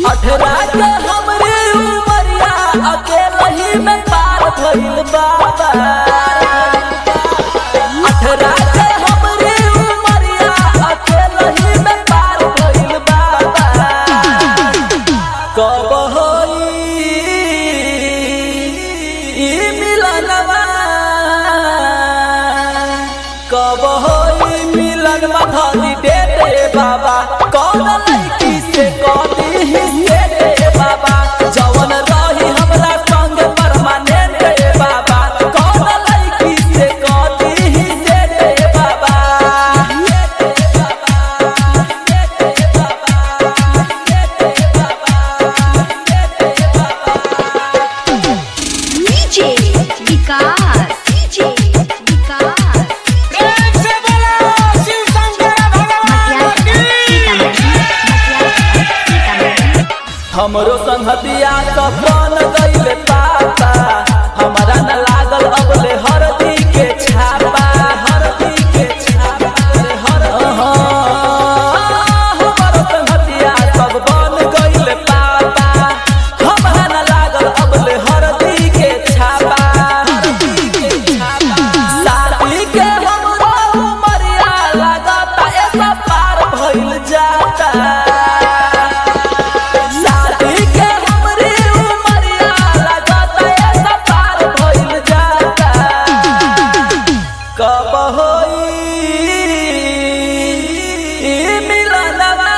अठरा के हमरे उमरिया अकेला ही में पार भइल बाबा अठरा के हमरे उमरिया अकेला ही में पार भइल बाबा कब होई ई मिलनवा कब होई मिलन धनी दे दे बाबा कौन लड़की से कौनी हिस्से दे बाबा जवन रही हमरा संग परमानेंट दे बाबा कौन लड़की से कौनी हिस्से दे बाबा डीजे विकास डीजे विकास प्रेम से बोलो शिव शंकर भगवान की हमरो संगतिया सब बन गइल पापा हमरा न लागल अबले हरदी के छापा हरदी के छापा रे हर हमरो संगतिया सब बन गइल पापा हमरा न लागल अबले हरदी के छापा हरदी के छापा साथी के हमरो उमरिया लागता ऐसा पार भइल जाता शादी के हमरे उमरिया लगता ऐसा पार भइल जाता कब होई ई मिलनवा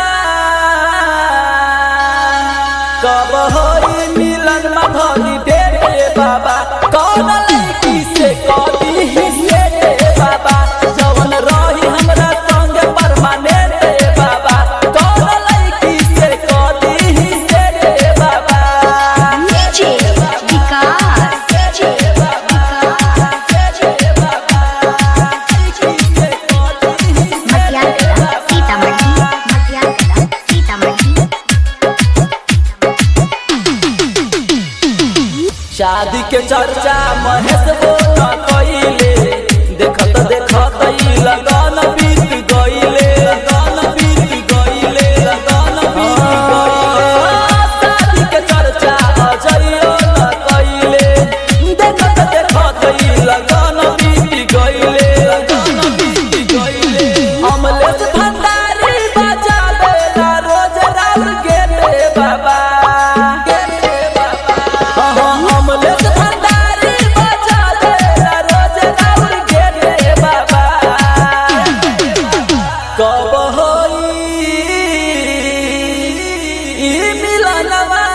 कब होई मिलन मधुरी दे दे बाबा कौन लड़की से कभी हिस्से दे बाबा जवन रही हमरा संग परमानेंट दे बाबा कौन लड़की से कभी हिस्से दे बाबा डीजे विकास डीजे मटियाला सीतामढ़ी मटियाला सीतामढ़ी शादी के चर्चा महेश बोला कइले देखत देखत ई लगन बीत गइले लगन बीत गइले लगन बीत गइले शादी के चर्चा अजइयो न कइले देखत देखत ई लगन बीत गइले लगन बीत गइले अमलेश भंडारी बजा देला रोज राउर गेटे बाबा गेटे बाबा अमलेश भंडारी बजा देला रोज राउर गेटे बाबा कब होई ई मिलनवा